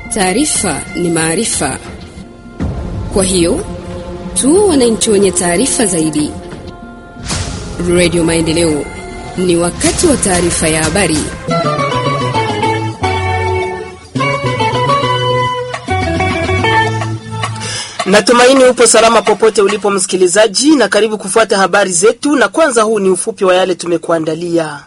Taarifa ni maarifa, kwa hiyo tu wananchi wenye taarifa zaidi. Radio Maendeleo, ni wakati wa taarifa ya habari. Natumaini upo salama popote ulipo msikilizaji, na karibu kufuata habari zetu, na kwanza huu ni ufupi wa yale tumekuandalia.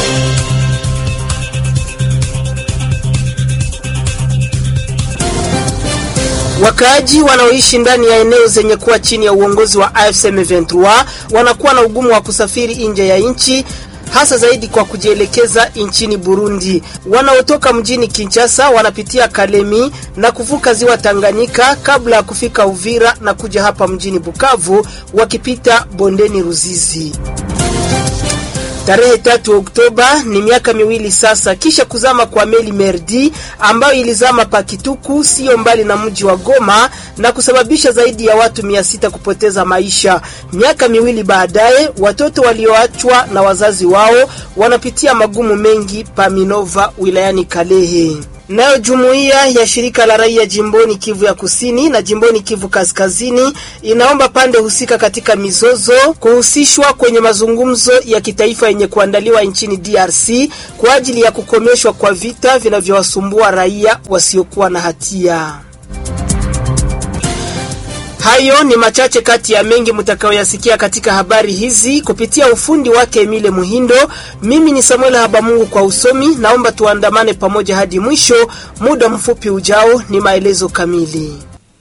Wakaaji wanaoishi ndani ya eneo zenye kuwa chini ya uongozi wa AFC M23 wanakuwa na ugumu wa kusafiri nje ya nchi hasa zaidi kwa kujielekeza nchini Burundi. Wanaotoka mjini Kinshasa wanapitia Kalemi na kuvuka ziwa Tanganyika kabla ya kufika Uvira na kuja hapa mjini Bukavu wakipita bondeni Ruzizi. Tarehe tatu Oktoba ni miaka miwili sasa kisha kuzama kwa meli Merdi ambayo ilizama Pakituku sio mbali na mji wa Goma na kusababisha zaidi ya watu mia sita kupoteza maisha. Miaka miwili baadaye, watoto walioachwa na wazazi wao wanapitia magumu mengi pa Minova wilayani Kalehe. Nayo jumuiya ya shirika la raia jimboni Kivu ya Kusini na jimboni Kivu Kaskazini inaomba pande husika katika mizozo kuhusishwa kwenye mazungumzo ya kitaifa yenye kuandaliwa nchini DRC kwa ajili ya kukomeshwa kwa vita vinavyowasumbua raia wasiokuwa na hatia. Hayo ni machache kati ya mengi mtakayoyasikia katika habari hizi kupitia ufundi wake Emile Muhindo. Mimi ni Samuel Habamungu kwa usomi. Naomba tuandamane pamoja hadi mwisho. Muda mfupi ujao ni maelezo kamili.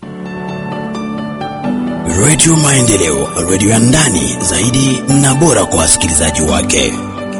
Radio Maendeleo, radio ya ndani zaidi na bora kwa wasikilizaji wake.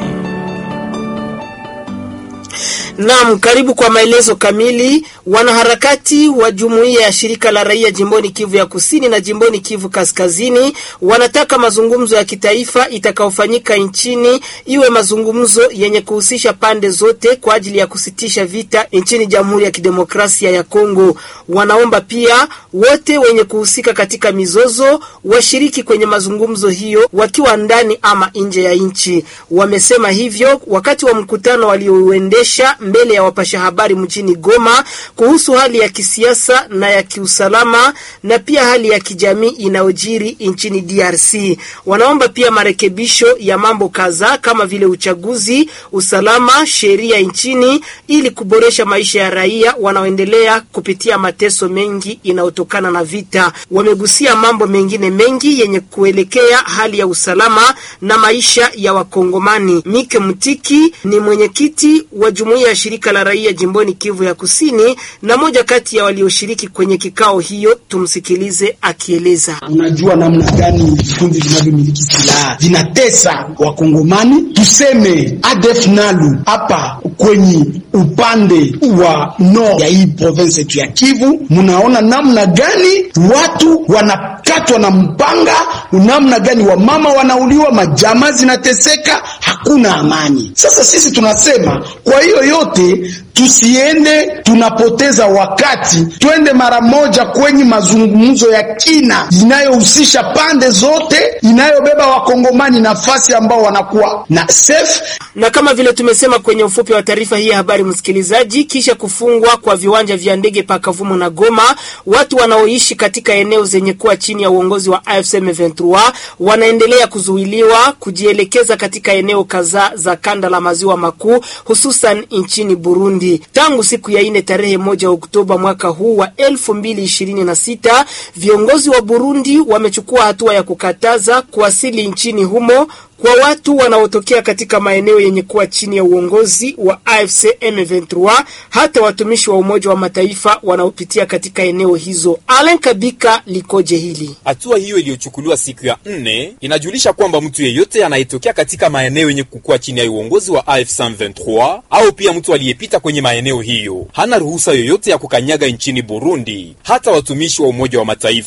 Naam, karibu kwa maelezo kamili. Wanaharakati wa jumuiya ya shirika la raia jimboni Kivu ya Kusini na jimboni Kivu Kaskazini wanataka mazungumzo ya kitaifa itakayofanyika nchini iwe mazungumzo yenye kuhusisha pande zote kwa ajili ya kusitisha vita nchini Jamhuri ya Kidemokrasia ya Kongo. Wanaomba pia wote wenye kuhusika katika mizozo washiriki kwenye mazungumzo hiyo wakiwa ndani ama nje ya nchi. Wamesema hivyo wakati wa mkutano waliouendesha mbele ya wapasha habari mjini Goma kuhusu hali ya kisiasa na ya kiusalama na pia hali ya kijamii inayojiri nchini DRC. Wanaomba pia marekebisho ya mambo kadhaa kama vile uchaguzi, usalama, sheria nchini ili kuboresha maisha ya raia wanaoendelea kupitia mateso mengi inayotokana na vita. Wamegusia mambo mengine mengi yenye kuelekea hali ya usalama na maisha ya Wakongomani. Mike Mtiki ni mwenyekiti wa jumuiya ya shirika la raia jimboni Kivu ya Kusini na moja kati ya walioshiriki kwenye kikao hiyo. Tumsikilize akieleza. Unajua namna gani vikundi vinavyomiliki silaha vinatesa Wakongomani, tuseme ADF Nalu hapa kwenye upande wa no ya hii province yetu ya Kivu, mnaona namna gani watu wanakatwa na mpanga, namna gani wamama wanauliwa, majamaa zinateseka, hakuna amani. Sasa sisi tunasema kwa hiyo yote tusiende tunapoteza wakati, twende mara moja kwenye mazungumzo ya kina inayohusisha pande zote, inayobeba wakongomani nafasi ambao wanakuwa na safe. Na kama vile tumesema kwenye ufupi wa taarifa hii ya habari, msikilizaji, kisha kufungwa kwa viwanja vya ndege pa Kavumu na Goma, watu wanaoishi katika eneo zenye kuwa chini ya uongozi wa AFC M23 wanaendelea kuzuiliwa kujielekeza katika eneo kadhaa za kanda la maziwa makuu, hususan nchini Burundi. Tangu siku ya ine tarehe moja Oktoba mwaka huu wa elfu mbili ishirini na sita viongozi wa Burundi wamechukua hatua ya kukataza kuwasili nchini humo kwa watu wanaotokea katika maeneo yenye kuwa chini ya uongozi wa AFC M23, hata watumishi wa Umoja wa Mataifa wanaopitia katika eneo hizo. Alen Kabika likoje hili? Hatua hiyo iliyochukuliwa siku ya nne inajulisha kwamba mtu yeyote anayetokea katika maeneo yenye kukuwa chini ya uongozi wa AFC M23 au pia mtu aliyepita kwenye maeneo hiyo hana ruhusa yoyote ya kukanyaga nchini Burundi, hata watumishi wa Umoja wa Mataifa.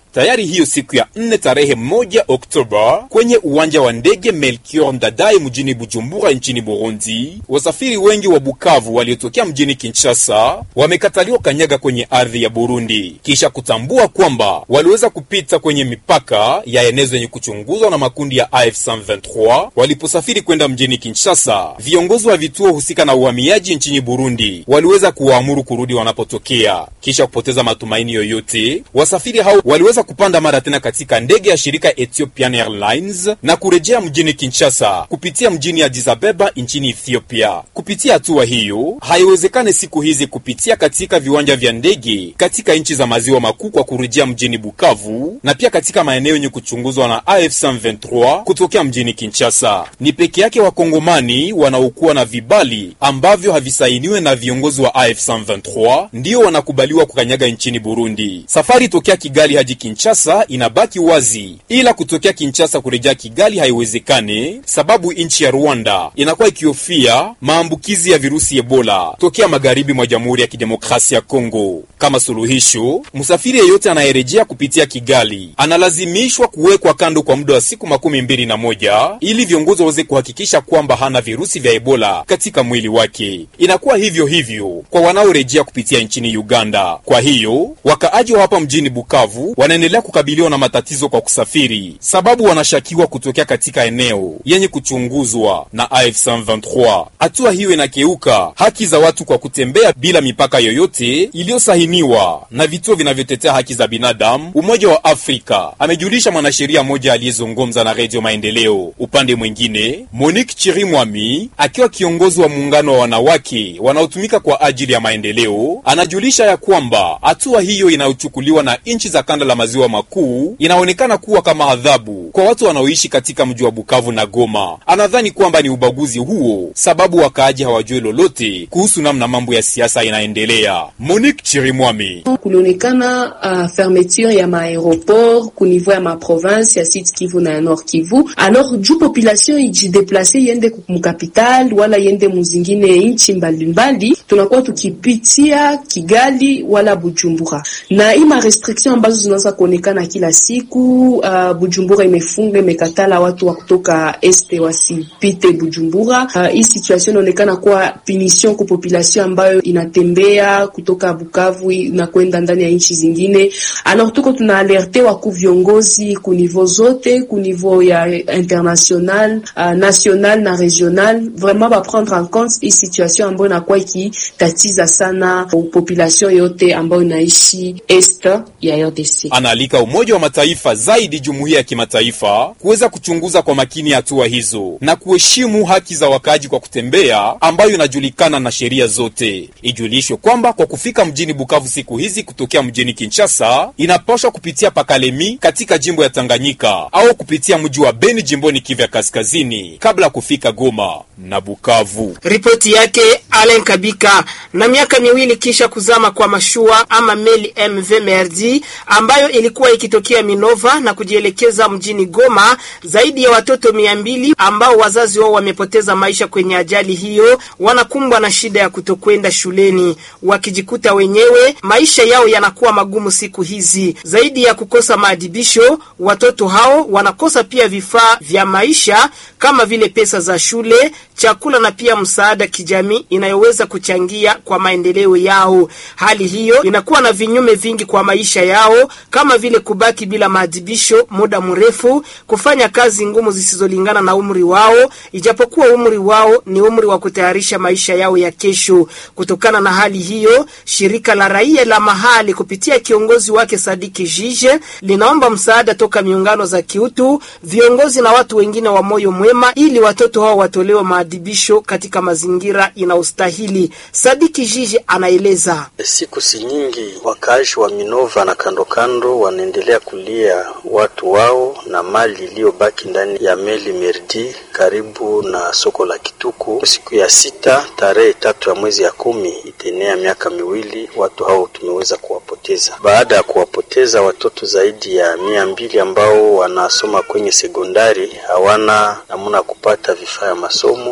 tayari hiyo siku ya nne tarehe moja Oktoba kwenye uwanja wa ndege Melchior Ndadaye mjini Bujumbura nchini Burundi. Wasafiri wengi wa Bukavu waliotokea mjini Kinshasa wamekataliwa kanyaga kwenye ardhi ya Burundi kisha kutambua kwamba waliweza kupita kwenye mipaka ya eneo zenye kuchunguzwa na makundi ya AF 123 waliposafiri kwenda mjini Kinshasa. Viongozi wa vituo husika na uhamiaji nchini Burundi waliweza kuwaamuru kurudi wanapotokea. Kisha kupoteza matumaini yoyote, wasafiri hao waliweza kupanda mara tena katika ndege ya shirika Ethiopian Airlines na kurejea mjini Kinshasa kupitia mjini Addis Ababa nchini Ethiopia. Kupitia hatua hiyo, haiwezekani siku hizi kupitia katika viwanja vya ndege katika nchi za maziwa makuu kwa kurejea mjini Bukavu na pia katika maeneo yenye kuchunguzwa na AF 123 kutokea mjini Kinshasa. Ni peke yake wakongomani wanaokuwa na vibali ambavyo havisainiwe na viongozi wa AF 123 ndio wanakubaliwa kukanyaga nchini Burundi. Safari tokea Kigali hadi Kinshasa inabaki wazi, ila kutokea Kinshasa kurejea Kigali haiwezekani, sababu nchi ya Rwanda inakuwa ikihofia maambukizi ya virusi Ebola tokea magharibi mwa Jamhuri ya Kidemokrasia ya Kongo. Kama suluhisho, msafiri yeyote anayerejea kupitia Kigali analazimishwa kuwekwa kando kwa muda wa siku makumi mbili na moja ili viongozi waweze kuhakikisha kwamba hana virusi vya Ebola katika mwili wake. Inakuwa hivyo hivyo kwa wanaorejea kupitia nchini Uganda. Kwa hiyo wakaaji wa hapa mjini Bukavu wanaendelea kukabiliwa na matatizo kwa kusafiri, sababu wanashakiwa kutokea katika eneo yenye kuchunguzwa na AF 123. Hatua hiyo inakeuka haki za watu kwa kutembea bila mipaka yoyote iliyosahiniwa na vituo vinavyotetea haki za binadamu. Umoja wa Afrika, amejulisha mwanasheria mmoja aliyezungumza na Redio Maendeleo. Upande mwingine, Monique Chirimwami akiwa kiongozi wa muungano wa wanawake wanaotumika kwa ajili ya maendeleo, anajulisha ya kwamba hatua hiyo inayochukuliwa na nchi za kanda la maziwa makuu inaonekana kuwa kama adhabu kwa watu wanaoishi katika mji wa Bukavu na Goma. Anadhani kwamba ni ubaguzi huo, sababu wakaaji hawajui lolote kuhusu namna mambo ya siasa inaendelea. Monique Chirimwami: kulionekana uh, fermeture ya maaeroport ku niveau ya maprovince ya Sud Kivu na ya Nord Kivu, alors juu population ijideplace yende mukapital wala yende muzingine nchi mbalimbali, tunakuwa tukipitia Kigali wala Bujumbura, na hii ma restriction ambazo zinaweza kuonekana kila siku. Uh, Bujumbura imefunga imekatala watu wa kutoka este wasipite Bujumbura. Uh, hii situation inaonekana kuwa punition kwa population ambayo inatembea kutoka Bukavu na kwenda ndani ya nchi zingine. Alors tuko tuna alerte waku viongozi ku niveau zote ku niveau ya international, uh, national na regional, vraiment ba prendre en compte hii situation ambayo inakuwa ikitatiza sana population yote ambayo inaishi est ya RDC. Anaalika Umoja wa Mataifa zaidi jumuiya ya kimataifa kuweza kuchunguza kwa makini hatua hizo na kuheshimu haki za wakaaji kwa kutembea ambayo inajulikana na sheria zote. Ijulishwe kwamba kwa kufika mjini Bukavu siku hizi kutokea mjini Kinshasa inapaswa kupitia Pakalemi katika jimbo ya Tanganyika au kupitia mji wa Beni jimboni Kivu ya Kaskazini kabla ya kufika Goma na Bukavu. Ripoti yake Alen Kabika. Na miaka miwili kisha kuzama kwa mashua ama meli MV Merdi ambayo ilikuwa ikitokea Minova na kujielekeza mjini Goma, zaidi ya watoto mia mbili ambao wazazi wao wamepoteza maisha kwenye ajali hiyo wanakumbwa na shida ya kutokwenda shuleni, wakijikuta wenyewe maisha yao yanakuwa magumu siku hizi. Zaidi ya kukosa maadibisho, watoto hao wanakosa pia vifaa vya maisha kama vile pesa za shule, chakula na pia msaada kijamii inayoweza kuchangia kwa maendeleo yao. Hali hiyo inakuwa na vinyume vingi kwa maisha yao kama vile kubaki bila maadibisho muda mrefu, kufanya kazi ngumu zisizolingana na umri wao, ijapokuwa umri wao ni umri wa kutayarisha maisha yao ya kesho. Kutokana na hali hiyo, shirika la raia la mahali kupitia kiongozi wake Sadiki Jije linaomba msaada toka miungano za kiutu, viongozi na watu wengine wa moyo mwema ili watoto hao watolewe maadibisho katika mazingira inaostahili. Sadiki Jije anaeleza. Siku si nyingi, wakaaji wa Minova na kando kando wanaendelea kulia watu wao na mali iliyobaki ndani ya meli Merdi karibu na soko la Kituku. Siku ya sita tarehe tatu ya mwezi ya kumi itenea miaka miwili, watu hao tumeweza kuwapoteza. Baada ya kuwapoteza watoto zaidi ya mia mbili ambao wanasoma kwenye sekondari, hawana namna kupata vifaa ya masomo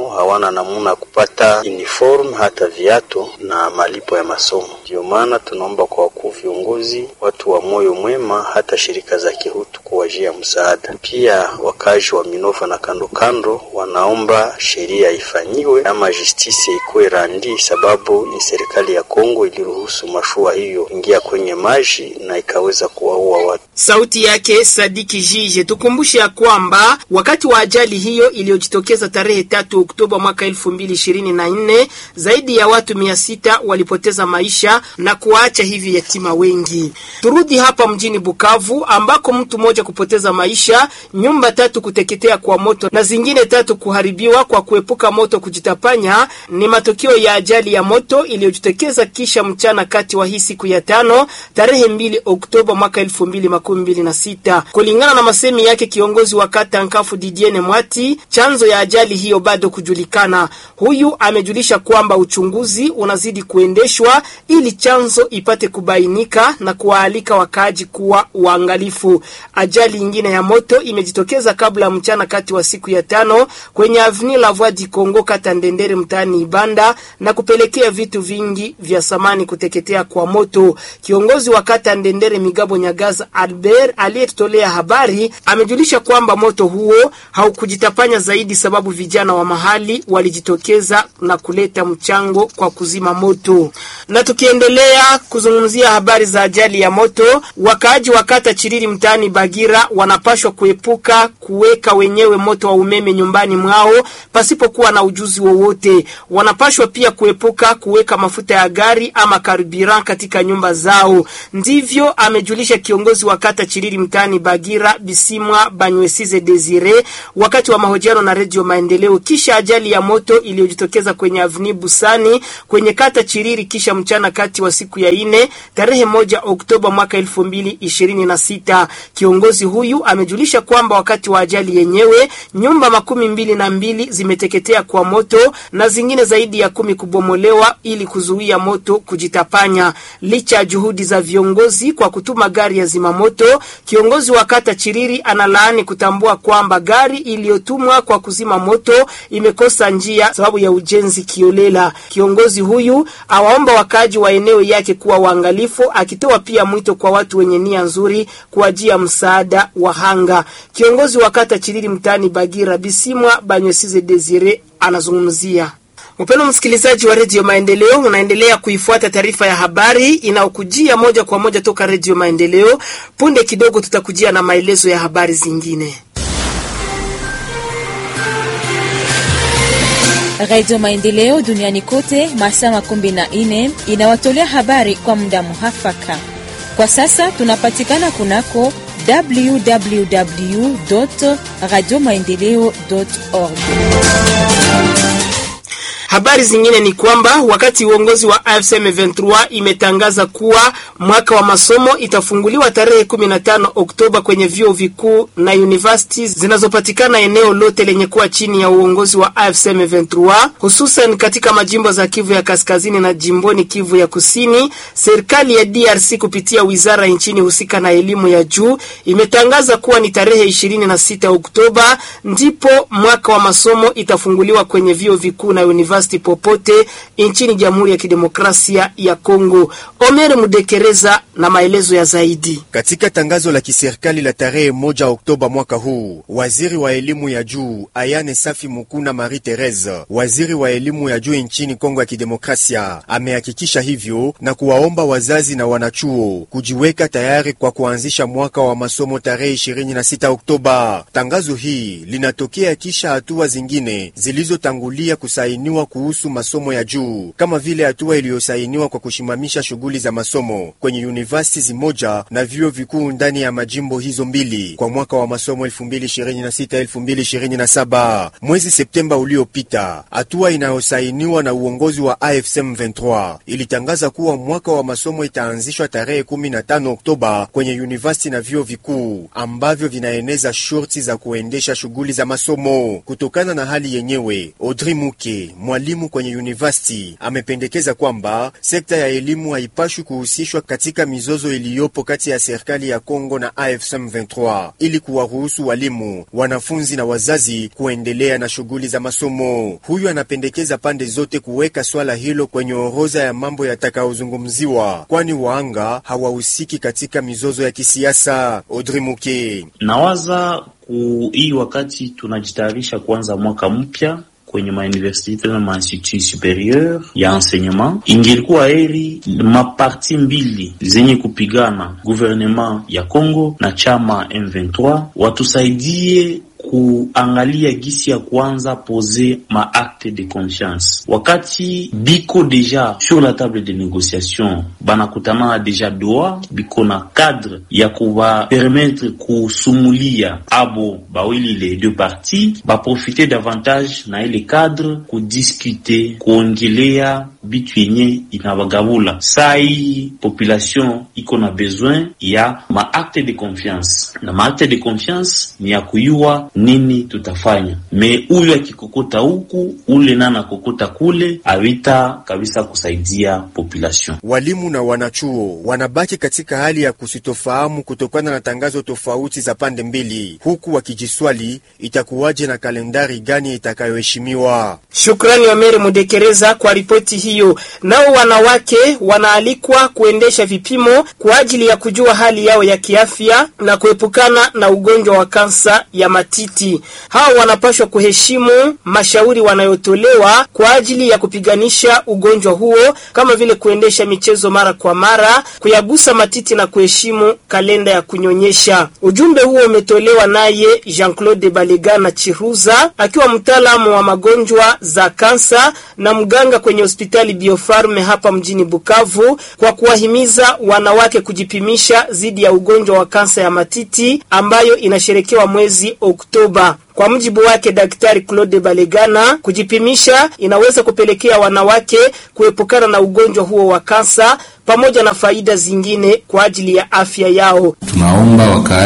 masomo hawana namuna ya kupata uniform hata viatu na malipo ya masomo. Ndio maana tunaomba kwa wakuu viongozi, watu wa moyo mwema, hata shirika za kihutu kuwajia msaada. Pia wakazi wa Minova na kando kando wanaomba sheria ifanyiwe ama justice ikuwe randi, sababu ni serikali ya Kongo iliruhusu mashua hiyo ingia kwenye maji na ikaweza kuwaua watu. Sauti yake Sadiki Jije. Tukumbushe ya kwamba wakati wa ajali hiyo iliyojitokeza tarehe tatu Oktoba mwaka elfu mbili ishirini na nne zaidi ya watu mia sita walipoteza maisha na kuwaacha hivi yatima wengi. Turudi hapa mjini Bukavu ambako mtu mmoja kupoteza maisha, nyumba tatu kuteketea kwa moto na zingine tatu kuharibiwa kwa kuepuka moto kujitapanya ni matokeo ya ajali ya moto iliyojitokeza kisha mchana kati wa hii siku ya tano tarehe mbili Oktoba mwaka elfu mbili makumi mbili na sita. Kulingana na masemi yake kiongozi wa kata Nkafu Didiene Mwati, chanzo ya ajali hiyo bado kujulikana. Huyu amejulisha kwamba uchunguzi unazidi kuendeshwa ili chanzo ipate kubainika na kuwaalika wakaaji kuwa uangalifu. Ajali nyingine ya moto imejitokeza kabla ya mchana kati wa siku ya tano kwenye Avenue la Voix du Congo kata Ndendere mtaani Ibanda na kupelekea vitu vingi vya samani kuteketea kwa moto. Kiongozi wa kata Ndendere Migabo Nyagaza Albert aliyetutolea habari amejulisha kwamba moto huo haukujitapanya zaidi sababu vijana wa mahali walijitokeza na kuleta mchango kwa kuzima moto. Na tukiendelea kuzungumzia habari za ajali ya moto, wakaaji wa kata Chiriri mtaani Bagira wanapashwa kuepuka kuweka wenyewe moto wa umeme nyumbani mwao pasipokuwa na ujuzi wowote. Wanapashwa pia kuepuka kuweka mafuta ya gari ama karburant katika nyumba zao. Ndivyo amejulisha kiongozi wa kata Chiriri mtaani Bagira Bisimwa Banywesize Desire wakati wa mahojiano na Redio Maendeleo kisha ajali ya moto iliyojitokeza kwenye Avni Busani kwenye kata Chiriri kisha mchana kati wa siku ya ine tarehe moja Oktoba mwaka elfu mbili ishirini na sita. Kiongozi huyu amejulisha kwamba wakati wa ajali yenyewe nyumba makumi mbili na mbili zimeteketea kwa moto na zingine zaidi ya kumi kubomolewa ili kuzuia moto kujitapanya. Licha ya juhudi za viongozi kwa kutuma gari ya zimamoto, kiongozi wa kata Chiriri analaani kutambua kwamba gari iliyotumwa kwa kuzima moto imekosa njia sababu ya ujenzi kiolela. Kiongozi huyu awaomba wakaaji wa eneo yake kuwa waangalifu, akitoa pia mwito kwa watu wenye nia nzuri kuajia msaada wa hanga. Kiongozi wa kata Chiriri mtaani Bagira Bisimwa Banywesize Desire anazungumzia Mpendo msikilizaji wa redio Maendeleo, unaendelea kuifuata taarifa ya habari inayokujia moja kwa moja toka redio Maendeleo. Punde kidogo tutakujia na maelezo ya habari zingine. Radio Maendeleo duniani kote masaa makumi na nne inawatolea habari kwa muda muhafaka. Kwa sasa tunapatikana kunako www radio maendeleo org. Habari zingine ni kwamba wakati uongozi wa AFC M23 imetangaza kuwa mwaka wa masomo itafunguliwa tarehe 15 Oktoba kwenye vyuo vikuu na universities zinazopatikana eneo lote lenye kuwa chini ya uongozi wa AFC M23, hususan katika majimbo za Kivu ya Kaskazini na jimboni Kivu ya Kusini. Serikali ya DRC kupitia wizara nchini husika na elimu ya juu imetangaza kuwa ni tarehe 26 Oktoba ndipo mwaka wa masomo itafunguliwa kwenye vyuo vikuu na universities popote nchini Jamhuri ya Kidemokrasia ya Kongo. Omer Mudekereza na maelezo ya zaidi. Katika tangazo la kiserikali la tarehe moja Oktoba mwaka huu, waziri wa elimu ya juu Ayane Safi Mukuna Marie Therese, waziri wa elimu ya juu nchini Kongo ya Kidemokrasia, amehakikisha hivyo na kuwaomba wazazi na wanachuo kujiweka tayari kwa kuanzisha mwaka wa masomo tarehe 26 Oktoba. Tangazo hii linatokea kisha hatua zingine zilizotangulia kusainiwa kuhusu masomo ya juu kama vile hatua iliyosainiwa kwa kushimamisha shughuli za masomo kwenye university zimoja na vyuo vikuu ndani ya majimbo hizo mbili kwa mwaka wa masomo 2026-2027 mwezi Septemba uliopita. Hatua inayosainiwa na uongozi wa AFSM 23 ilitangaza kuwa mwaka wa masomo itaanzishwa tarehe 15 Oktoba kwenye university na vyuo vikuu ambavyo vinaeneza shurti za kuendesha shughuli za masomo. Kutokana na hali yenyewe, Audrey Muke mwalimu kwenye university amependekeza kwamba sekta ya elimu haipashwi kuhusishwa katika mizozo iliyopo kati ya serikali ya Kongo na AFC M23 ili kuwaruhusu walimu, wanafunzi na wazazi kuendelea na shughuli za masomo. Huyu anapendekeza pande zote kuweka swala hilo kwenye orodha ya mambo yatakayozungumziwa, kwani waanga hawahusiki katika mizozo ya kisiasa. Audrey Muke nawaza ku hii wakati tunajitayarisha kuanza mwaka mpya kwenye mauniversite na mainstitut superieur ya enseignement, ingelikuwa heri maparti mbili zenye kupigana gouvernement ya Congo na chama M23 watusaidie kuangalia gisi ya kuanza pose ma acte de confiance wakati biko deja sur la table de négociation, banakutana deja doa biko na cadre ya kubapermettre kusumulia abo bawili les deux parties baprofite davantage na ile cadre kudiskute kuongelea bitu yenye inabagabula. Saa hii population iko na besoin ya ma acte de confiance, na ma acte de confiance ni ya kuyua nini tutafanya. Me huyu akikokota huku ule na nakokota kule, awita kabisa kusaidia population. Walimu na wanachuo wanabaki katika hali ya kusitofahamu kutokana na tangazo tofauti za pande mbili, huku wakijiswali itakuwaje na kalendari gani itakayoheshimiwa. Shukrani Wameri Mudekereza kwa ripoti hiyo. Nao wanawake wanaalikwa kuendesha vipimo kwa ajili ya kujua hali yao ya kiafya na kuepukana na ugonjwa wa kansa ya matiti. Hao wanapaswa kuheshimu mashauri wanayotolewa kwa ajili ya kupiganisha ugonjwa huo, kama vile kuendesha michezo mara kwa mara, kuyagusa matiti na kuheshimu kalenda ya kunyonyesha. Ujumbe huo umetolewa naye Jean-Claude Balegana Chiruza akiwa mtaalamu wa magonjwa za kansa na mganga kwenye hospitali Biofarme hapa mjini Bukavu, kwa kuwahimiza wanawake kujipimisha dhidi ya ugonjwa wa kansa ya matiti ambayo inasherekewa mwezi Oktoba. Kwa mujibu wake Daktari Claude Balegana, kujipimisha inaweza kupelekea wanawake kuepukana na ugonjwa huo wa kansa pamoja na faida zingine kwa ajili ya afya yao. Tunaomba wakaaji